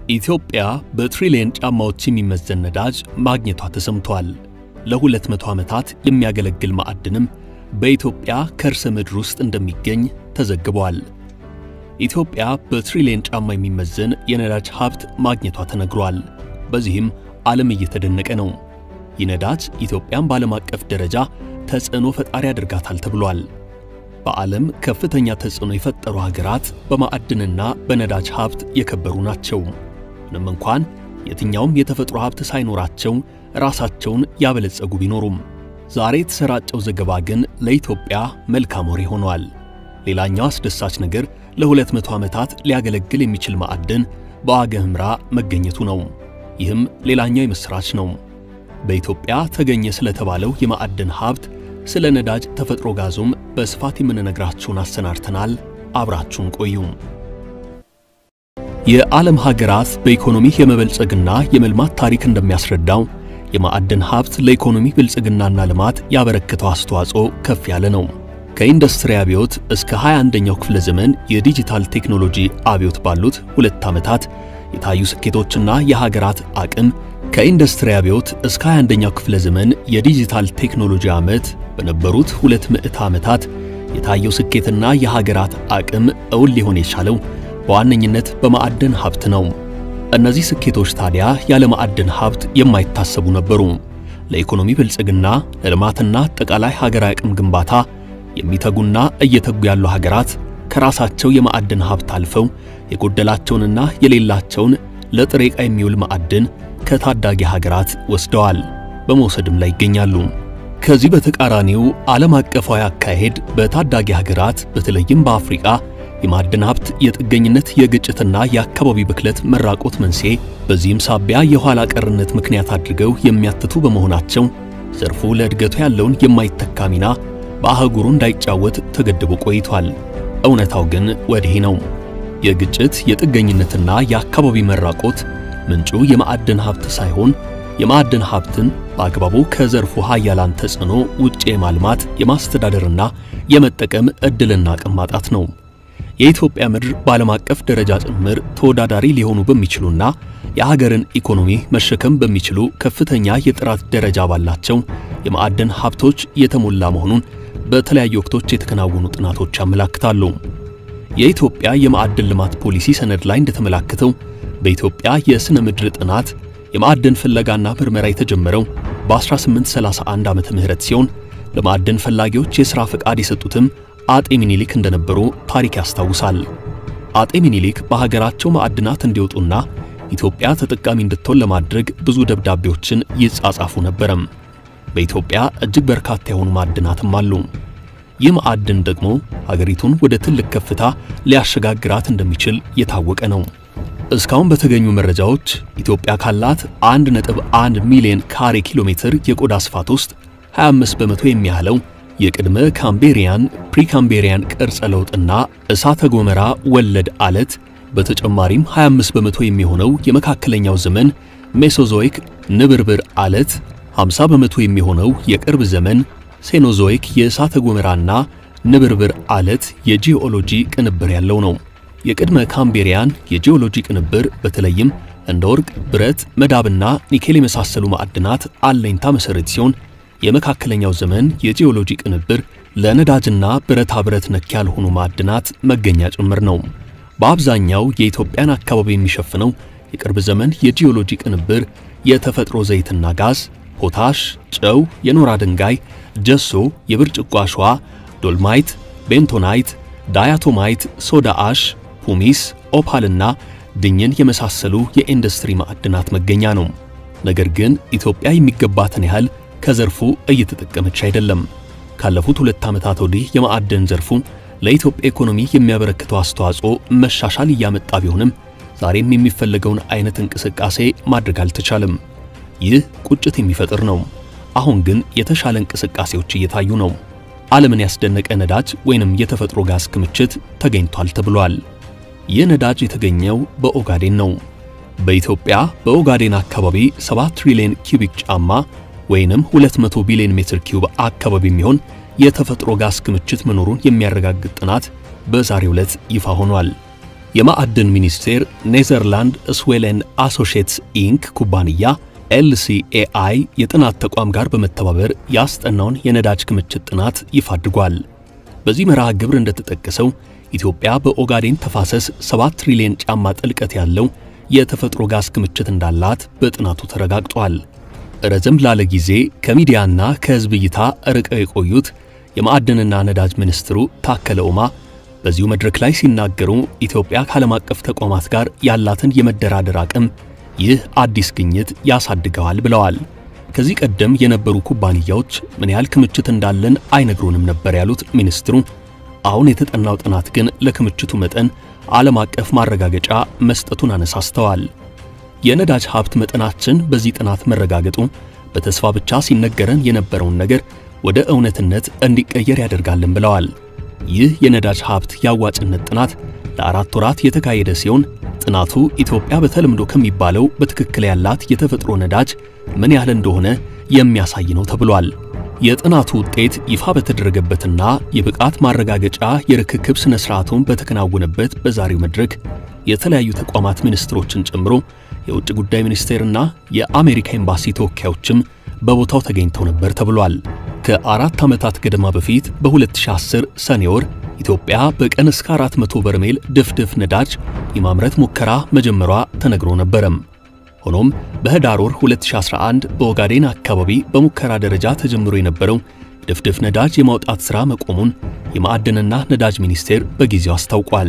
ኢትዮጵያ በትሪሊየን ጫማዎች የሚመዘን ነዳጅ ማግኘቷ ተሰምቷል። ለ200 ዓመታት የሚያገለግል ማዕድንም በኢትዮጵያ ከርሰ ምድር ውስጥ እንደሚገኝ ተዘግቧል። ኢትዮጵያ በትሪሊየን ጫማ የሚመዘን የነዳጅ ሀብት ማግኘቷ ተነግሯል። በዚህም ዓለም እየተደነቀ ነው። ይህ ነዳጅ ኢትዮጵያን በዓለም አቀፍ ደረጃ ተጽዕኖ ፈጣሪ ያደርጋታል ተብሏል። በዓለም ከፍተኛ ተጽዕኖ የፈጠሩ ሀገራት በማዕድንና በነዳጅ ሀብት የከበሩ ናቸው። ምንም እንኳን የትኛውም የተፈጥሮ ሀብት ሳይኖራቸው ራሳቸውን ያበለጸጉ ቢኖሩም ዛሬ የተሰራጨው ዘገባ ግን ለኢትዮጵያ መልካም ወሬ ሆኗል። ሌላኛው አስደሳች ነገር ለ200 ዓመታት ሊያገለግል የሚችል ማዕድን በዋገ ኽምራ መገኘቱ ነው። ይህም ሌላኛው የምሥራች ነው። በኢትዮጵያ ተገኘ ስለተባለው የማዕድን ሀብት ስለ ነዳጅ ተፈጥሮ ጋዙም በስፋት የምንነግራችሁን አሰናድተናል። አብራችሁን ቆዩ። የዓለም ሀገራት በኢኮኖሚ የመበልጸግና የመልማት ታሪክ እንደሚያስረዳው የማዕድን ሀብት ለኢኮኖሚ ብልጽግናና ልማት ያበረከተው አስተዋጽኦ ከፍ ያለ ነው። ከኢንዱስትሪ አብዮት እስከ 21ኛው ክፍለ ዘመን የዲጂታል ቴክኖሎጂ አብዮት ባሉት ሁለት ዓመታት የታዩ ስኬቶችና የሀገራት አቅም ከኢንዱስትሪ አብዮት እስከ 21ኛው ክፍለ ዘመን የዲጂታል ቴክኖሎጂ ዓመት በነበሩት ሁለት ምዕተ ዓመታት የታየው ስኬትና የሀገራት አቅም እውን ሊሆን የቻለው በዋነኝነት በማዕድን ሀብት ነው። እነዚህ ስኬቶች ታዲያ ያለ ማዕድን ሀብት የማይታሰቡ ነበሩ። ለኢኮኖሚ ብልጽግና፣ ለልማትና አጠቃላይ ሀገራዊ አቅም ግንባታ የሚተጉና እየተጉ ያሉ ሀገራት ከራሳቸው የማዕድን ሀብት አልፈው የጎደላቸውንና የሌላቸውን ለጥሬ ዕቃ የሚውል ማዕድን ከታዳጊ ሀገራት ወስደዋል፣ በመውሰድም ላይ ይገኛሉ። ከዚህ በተቃራኒው ዓለም አቀፋዊ አካሄድ በታዳጊ ሀገራት በተለይም በአፍሪቃ የማዕድን ሀብት የጥገኝነት የግጭትና የአካባቢ ብክለት መራቆት መንስኤ፣ በዚህም ሳቢያ የኋላ ቀርነት ምክንያት አድርገው የሚያትቱ በመሆናቸው ዘርፉ ለእድገቱ ያለውን የማይተካ ሚና በአህጉሩ እንዳይጫወት ተገድቦ ቆይቷል። እውነታው ግን ወዲህ ነው። የግጭት የጥገኝነትና የአካባቢ መራቆት ምንጩ የማዕድን ሀብት ሳይሆን የማዕድን ሀብትን በአግባቡ ከዘርፉ ሀያላን ተጽዕኖ ውጭ የማልማት የማስተዳደርና የመጠቀም ዕድልና አቅም ማጣት ነው። የኢትዮጵያ ምድር በዓለም አቀፍ ደረጃ ጭምር ተወዳዳሪ ሊሆኑ በሚችሉና የሀገርን ኢኮኖሚ መሸከም በሚችሉ ከፍተኛ የጥራት ደረጃ ባላቸው የማዕድን ሀብቶች የተሞላ መሆኑን በተለያዩ ወቅቶች የተከናወኑ ጥናቶች ያመላክታሉ። የኢትዮጵያ የማዕድን ልማት ፖሊሲ ሰነድ ላይ እንደተመላከተው በኢትዮጵያ የሥነ ምድር ጥናት የማዕድን ፍለጋና ምርመራ የተጀመረው በ1831 ዓመተ ምህረት ሲሆን ለማዕድን ፈላጊዎች የሥራ ፈቃድ የሰጡትም አጤ ሚኒሊክ እንደነበሩ ታሪክ ያስታውሳል። አጤ ሚኒሊክ በሀገራቸው ማዕድናት እንዲወጡና ኢትዮጵያ ተጠቃሚ እንድትሆን ለማድረግ ብዙ ደብዳቤዎችን ይጻጻፉ ነበረም። በኢትዮጵያ እጅግ በርካታ የሆኑ ማዕድናትም አሉ። ይህ ማዕድን ደግሞ ሀገሪቱን ወደ ትልቅ ከፍታ ሊያሸጋግራት እንደሚችል የታወቀ ነው። እስካሁን በተገኙ መረጃዎች ኢትዮጵያ ካላት 1.1 ሚሊዮን ካሬ ኪሎ ሜትር የቆዳ ስፋት ውስጥ 25 በመቶ የሚያህለው የቅድመ ካምቤሪያን ፕሪካምቤሪያን ቅርጸ ለውጥና እሳተ ገሞራ ወለድ አለት በተጨማሪም 25 በመቶ የሚሆነው የመካከለኛው ዘመን ሜሶዞይክ ንብርብር አለት 50 በመቶ የሚሆነው የቅርብ ዘመን ሴኖዞይክ የእሳተ ገሞራና ንብርብር አለት የጂኦሎጂ ቅንብር ያለው ነው። የቅድመ ካምቤሪያን የጂኦሎጂ ቅንብር በተለይም እንደ ወርቅ፣ ብረት፣ መዳብና ኒኬል የመሳሰሉ ማዕድናት አለኝታ መሠረት ሲሆን የመካከለኛው ዘመን የጂኦሎጂ ቅንብር ለነዳጅና ብረታ ብረት ነክ ያልሆኑ ማዕድናት መገኛ ጭምር ነው። በአብዛኛው የኢትዮጵያን አካባቢ የሚሸፍነው የቅርብ ዘመን የጂኦሎጂ ቅንብር የተፈጥሮ ዘይትና ጋዝ፣ ፖታሽ፣ ጨው፣ የኖራ ድንጋይ፣ ጀሶ፣ የብርጭቆ አሸዋ፣ ዶልማይት፣ ቤንቶናይት፣ ዳያቶማይት፣ ሶዳ አሽ፣ ፑሚስ፣ ኦፓልና ድኝን የመሳሰሉ የኢንዱስትሪ ማዕድናት መገኛ ነው። ነገር ግን ኢትዮጵያ የሚገባትን ያህል ከዘርፉ እየተጠቀመች አይደለም። ካለፉት ሁለት ዓመታት ወዲህ የማዕድን ዘርፉ ለኢትዮጵያ ኢኮኖሚ የሚያበረክተው አስተዋጽኦ መሻሻል እያመጣ ቢሆንም ዛሬም የሚፈለገውን አይነት እንቅስቃሴ ማድረግ አልተቻለም። ይህ ቁጭት የሚፈጥር ነው። አሁን ግን የተሻለ እንቅስቃሴዎች እየታዩ ነው። ዓለምን ያስደነቀ ነዳጅ ወይንም የተፈጥሮ ጋዝ ክምችት ተገኝቷል ተብሏል። ይህ ነዳጅ የተገኘው በኦጋዴን ነው። በኢትዮጵያ በኦጋዴን አካባቢ 7 ትሪሊዮን ኪዩቢክ ጫማ ወይንም 200 ቢሊዮን ሜትር ኪዩብ አካባቢ የሚሆን የተፈጥሮ ጋዝ ክምችት መኖሩን የሚያረጋግጥ ጥናት በዛሬው ዕለት ይፋ ሆኗል። የማዕድን ሚኒስቴር ኔዘርላንድ ስዌለን አሶሺየትስ ኢንክ ኩባንያ ኤልሲኤአይ የጥናት ተቋም ጋር በመተባበር ያስጠናውን የነዳጅ ክምችት ጥናት ይፋ አድርጓል። በዚህ መርሃ ግብር እንደተጠቀሰው ኢትዮጵያ በኦጋዴን ተፋሰስ 7 ትሪሊዮን ጫማ ጥልቀት ያለው የተፈጥሮ ጋዝ ክምችት እንዳላት በጥናቱ ተረጋግጧል። ረዘም ላለ ጊዜ ከሚዲያና ከሕዝብ እይታ ርቀው የቆዩት የማዕድንና ነዳጅ ሚኒስትሩ ታከለ ኡማ በዚሁ መድረክ ላይ ሲናገሩ ኢትዮጵያ ከዓለም አቀፍ ተቋማት ጋር ያላትን የመደራደር አቅም ይህ አዲስ ግኝት ያሳድገዋል ብለዋል። ከዚህ ቀደም የነበሩ ኩባንያዎች ምን ያህል ክምችት እንዳለን አይነግሩንም ነበር ያሉት ሚኒስትሩ አሁን የተጠናው ጥናት ግን ለክምችቱ መጠን ዓለም አቀፍ ማረጋገጫ መስጠቱን አነሳስተዋል። የነዳጅ ሀብት መጠናችን በዚህ ጥናት መረጋገጡ በተስፋ ብቻ ሲነገረን የነበረውን ነገር ወደ እውነትነት እንዲቀየር ያደርጋልን ብለዋል። ይህ የነዳጅ ሀብት የአዋጭነት ጥናት ለአራት ወራት የተካሄደ ሲሆን ጥናቱ ኢትዮጵያ በተለምዶ ከሚባለው በትክክል ያላት የተፈጥሮ ነዳጅ ምን ያህል እንደሆነ የሚያሳይ ነው ተብሏል። የጥናቱ ውጤት ይፋ በተደረገበትና የብቃት ማረጋገጫ የርክክብ ሥነ ሥርዓቱን በተከናወነበት በዛሬው መድረክ የተለያዩ ተቋማት ሚኒስትሮችን ጨምሮ የውጭ ጉዳይ ሚኒስቴርና የአሜሪካ ኤምባሲ ተወካዮችም በቦታው ተገኝተው ነበር ተብሏል። ከአራት ዓመታት ገደማ በፊት በ2010 ሰኔ ወር ኢትዮጵያ በቀን እስከ 400 በርሜል ድፍድፍ ነዳጅ የማምረት ሙከራ መጀመሯ ተነግሮ ነበረም። ሆኖም በህዳር ወር 2011 በኦጋዴን አካባቢ በሙከራ ደረጃ ተጀምሮ የነበረው ድፍድፍ ነዳጅ የማውጣት ሥራ መቆሙን የማዕድንና ነዳጅ ሚኒስቴር በጊዜው አስታውቋል።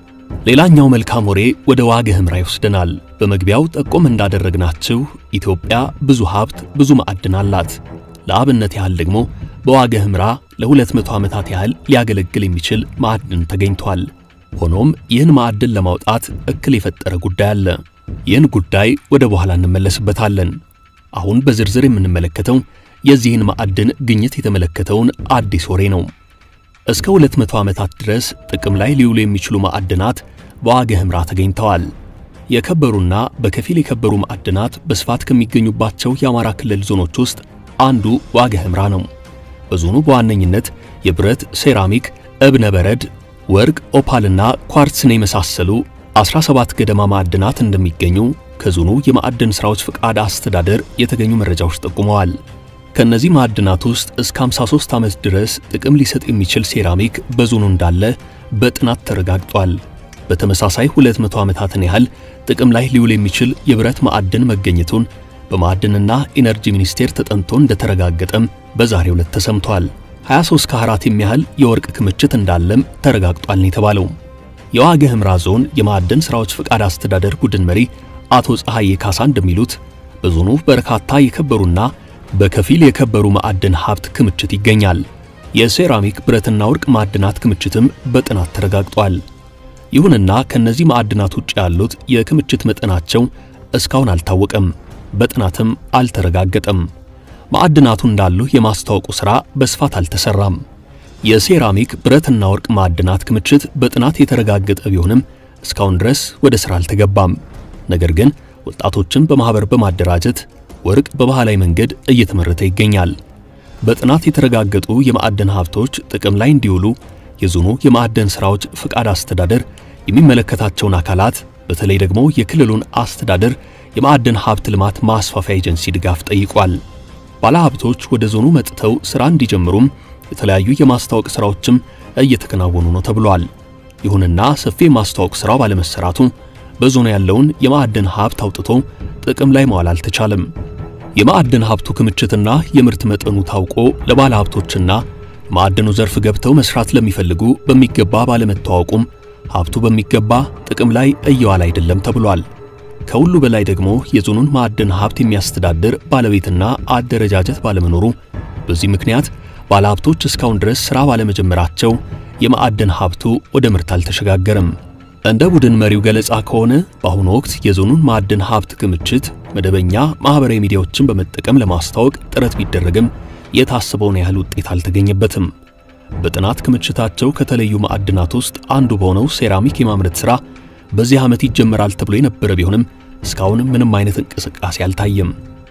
ሌላኛው መልካም ወሬ ወደ ዋግ ኽምራ ይወስደናል። በመግቢያው ጠቆም እንዳደረግናችሁ ኢትዮጵያ ብዙ ሀብት፣ ብዙ ማዕድን አላት። ለአብነት ያህል ደግሞ በዋግ ኽምራ ለ200 ዓመታት ያህል ሊያገለግል የሚችል ማዕድን ተገኝቷል። ሆኖም ይህን ማዕድን ለማውጣት እክል የፈጠረ ጉዳይ አለ። ይህን ጉዳይ ወደ በኋላ እንመለስበታለን። አሁን በዝርዝር የምንመለከተው የዚህን ማዕድን ግኝት የተመለከተውን አዲስ ወሬ ነው። እስከ 200 ዓመታት ድረስ ጥቅም ላይ ሊውሉ የሚችሉ ማዕድናት በዋግ ኽምራ ተገኝተዋል። የከበሩና በከፊል የከበሩ ማዕድናት በስፋት ከሚገኙባቸው የአማራ ክልል ዞኖች ውስጥ አንዱ ዋግ ኽምራ ነው። በዞኑ በዋነኝነት የብረት፣ ሴራሚክ፣ እብነ በረድ፣ ወርቅ፣ ኦፓልና ኳርትስን የመሳሰሉ 17 ገደማ ማዕድናት እንደሚገኙ ከዞኑ የማዕድን ሥራዎች ፍቃድ አስተዳደር የተገኙ መረጃዎች ጠቁመዋል። ከነዚህ ማዕድናት ውስጥ እስከ 53 ዓመት ድረስ ጥቅም ሊሰጥ የሚችል ሴራሚክ በዞኑ እንዳለ በጥናት ተረጋግጧል። በተመሳሳይ 200 ዓመታትን ያህል ጥቅም ላይ ሊውል የሚችል የብረት ማዕድን መገኘቱን በማዕድንና ኢነርጂ ሚኒስቴር ተጠንቶ እንደተረጋገጠም በዛሬው ዕለት ተሰምቷል። 23 ካራት የሚያህል የወርቅ ክምችት እንዳለም ተረጋግጧል ነው የተባለው። የዋግ ኽምራ ዞን የማዕድን ሥራዎች ፍቃድ አስተዳደር ቡድን መሪ አቶ ፀሐዬ ካሳ እንደሚሉት በዞኑ በርካታ የከበሩና በከፊል የከበሩ ማዕድን ሀብት ክምችት ይገኛል። የሴራሚክ ብረትና ወርቅ ማዕድናት ክምችትም በጥናት ተረጋግጧል። ይሁንና ከነዚህ ማዕድናት ውጭ ያሉት የክምችት መጠናቸው እስካሁን አልታወቀም፣ በጥናትም አልተረጋገጠም። ማዕድናቱ እንዳሉ የማስታወቁ ሥራ በስፋት አልተሰራም። የሴራሚክ ብረትና ወርቅ ማዕድናት ክምችት በጥናት የተረጋገጠ ቢሆንም እስካሁን ድረስ ወደ ሥራ አልተገባም። ነገር ግን ወጣቶችን በማኅበር በማደራጀት ወርቅ በባህላዊ መንገድ እየተመረተ ይገኛል። በጥናት የተረጋገጡ የማዕድን ሀብቶች ጥቅም ላይ እንዲውሉ የዞኑ የማዕድን ሥራዎች ፍቃድ አስተዳደር የሚመለከታቸውን አካላት በተለይ ደግሞ የክልሉን አስተዳደር የማዕድን ሀብት ልማት ማስፋፊያ ኤጀንሲ ድጋፍ ጠይቋል። ባለሀብቶች ወደ ዞኑ መጥተው ሥራ እንዲጀምሩም የተለያዩ የማስታወቅ ሥራዎችም እየተከናወኑ ነው ተብሏል። ይሁንና ሰፊ የማስታወቅ ሥራው ባለመሰራቱ በዞኑ ያለውን የማዕድን ሀብት አውጥቶ ጥቅም ላይ መዋል አልተቻለም። የማዕድን ሀብቱ ክምችትና የምርት መጠኑ ታውቆ ለባለ ሀብቶችና ማዕድኑ ዘርፍ ገብተው መስራት ለሚፈልጉ በሚገባ ባለመታወቁም ሀብቱ በሚገባ ጥቅም ላይ እየዋለ አይደለም ተብሏል። ከሁሉ በላይ ደግሞ የዞኑን ማዕድን ሀብት የሚያስተዳድር ባለቤትና አደረጃጀት ባለመኖሩ በዚህ ምክንያት ባለሀብቶች እስካሁን ድረስ ሥራ ባለመጀመራቸው የማዕድን ሀብቱ ወደ ምርት አልተሸጋገረም። እንደ ቡድን መሪው ገለጻ ከሆነ በአሁኑ ወቅት የዞኑን ማዕድን ሀብት ክምችት መደበኛ ማኅበራዊ ሚዲያዎችን በመጠቀም ለማስተዋወቅ ጥረት ቢደረግም የታሰበውን ያህል ውጤት አልተገኘበትም። በጥናት ክምችታቸው ከተለዩ ማዕድናት ውስጥ አንዱ በሆነው ሴራሚክ የማምረት ሥራ በዚህ ዓመት ይጀመራል ተብሎ የነበረ ቢሆንም እስካሁን ምንም አይነት እንቅስቃሴ አልታየም።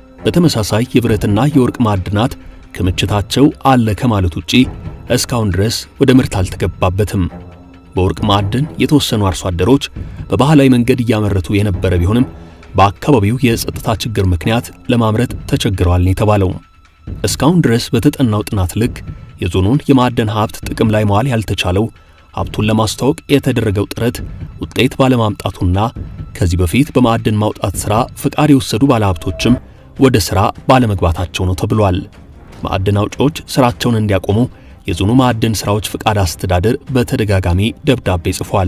በተመሳሳይ የብረትና የወርቅ ማዕድናት ክምችታቸው አለ ከማለት ውጪ እስካሁን ድረስ ወደ ምርት አልተገባበትም። በወርቅ ማዕድን የተወሰኑ አርሶ አደሮች በባህላዊ መንገድ እያመረቱ የነበረ ቢሆንም በአካባቢው የጸጥታ ችግር ምክንያት ለማምረት ተቸግረዋል ነው የተባለው። እስካሁን ድረስ በተጠናው ጥናት ልክ የዞኑን የማዕድን ሀብት ጥቅም ላይ መዋል ያልተቻለው ሀብቱን ለማስተዋወቅ የተደረገው ጥረት ውጤት ባለማምጣቱና ከዚህ በፊት በማዕድን ማውጣት ሥራ ፍቃድ የወሰዱ ባለሀብቶችም ወደ ሥራ ባለመግባታቸው ነው ተብሏል። ማዕድን አውጪዎች ሥራቸውን እንዲያቆሙ የዞኑ ማዕድን ሥራዎች ፍቃድ አስተዳደር በተደጋጋሚ ደብዳቤ ጽፏል።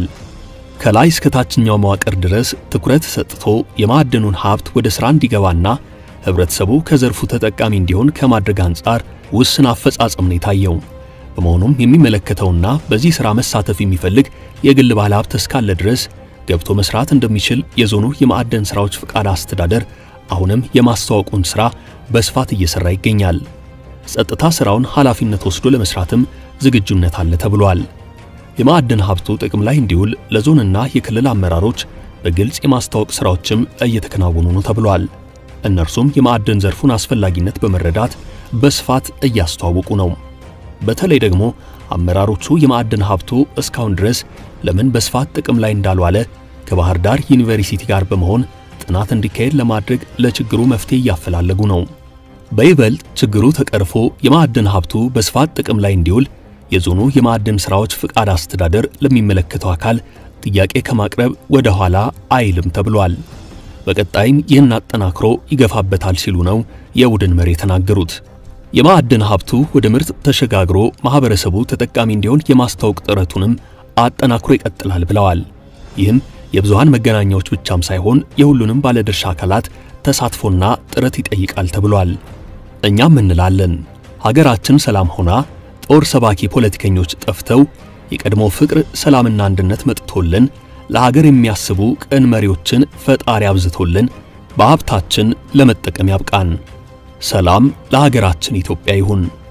ከላይ እስከ ታችኛው መዋቅር ድረስ ትኩረት ሰጥቶ የማዕድኑን ሀብት ወደ ሥራ እንዲገባና ህብረተሰቡ ከዘርፉ ተጠቃሚ እንዲሆን ከማድረግ አንጻር ውስን አፈጻጸም ነው የታየው። በመሆኑም የሚመለከተውና በዚህ ሥራ መሳተፍ የሚፈልግ የግል ባለሀብት እስካለ ድረስ ገብቶ መስራት እንደሚችል የዞኑ የማዕድን ሥራዎች ፍቃድ አስተዳደር አሁንም የማስተዋወቁን ሥራ በስፋት እየሠራ ይገኛል። ጸጥታ ሥራውን ኃላፊነት ወስዶ ለመስራትም ዝግጁነት አለ ተብሏል። የማዕድን ሀብቱ ጥቅም ላይ እንዲውል ለዞንና የክልል አመራሮች በግልጽ የማስተዋወቅ ሥራዎችም እየተከናወኑ ነው ተብሏል። እነርሱም የማዕድን ዘርፉን አስፈላጊነት በመረዳት በስፋት እያስተዋወቁ ነው። በተለይ ደግሞ አመራሮቹ የማዕድን ሀብቱ እስካሁን ድረስ ለምን በስፋት ጥቅም ላይ እንዳልዋለ ከባህር ዳር ዩኒቨርሲቲ ጋር በመሆን ጥናት እንዲካሄድ ለማድረግ ለችግሩ መፍትሄ እያፈላለጉ ነው። በይበልጥ ችግሩ ተቀርፎ የማዕድን ሀብቱ በስፋት ጥቅም ላይ እንዲውል የዞኑ የማዕድን ሥራዎች ፍቃድ አስተዳደር ለሚመለከተው አካል ጥያቄ ከማቅረብ ወደ ኋላ አይልም ተብሏል። በቀጣይም ይህን አጠናክሮ ይገፋበታል ሲሉ ነው የቡድን መሪ የተናገሩት። የማዕድን ሀብቱ ወደ ምርት ተሸጋግሮ ማህበረሰቡ ተጠቃሚ እንዲሆን የማስታወቅ ጥረቱንም አጠናክሮ ይቀጥላል ብለዋል። ይህም የብዙሃን መገናኛዎች ብቻም ሳይሆን የሁሉንም ባለድርሻ አካላት ተሳትፎና ጥረት ይጠይቃል ተብሏል። እኛም እንላለን ሀገራችን ሰላም ሆና ጦር ሰባኪ ፖለቲከኞች ጠፍተው የቀድሞ ፍቅር፣ ሰላምና አንድነት መጥቶልን ለሀገር የሚያስቡ ቅን መሪዎችን ፈጣሪ አብዝቶልን በሀብታችን ለመጠቀም ያብቃን። ሰላም ለሀገራችን ኢትዮጵያ ይሁን።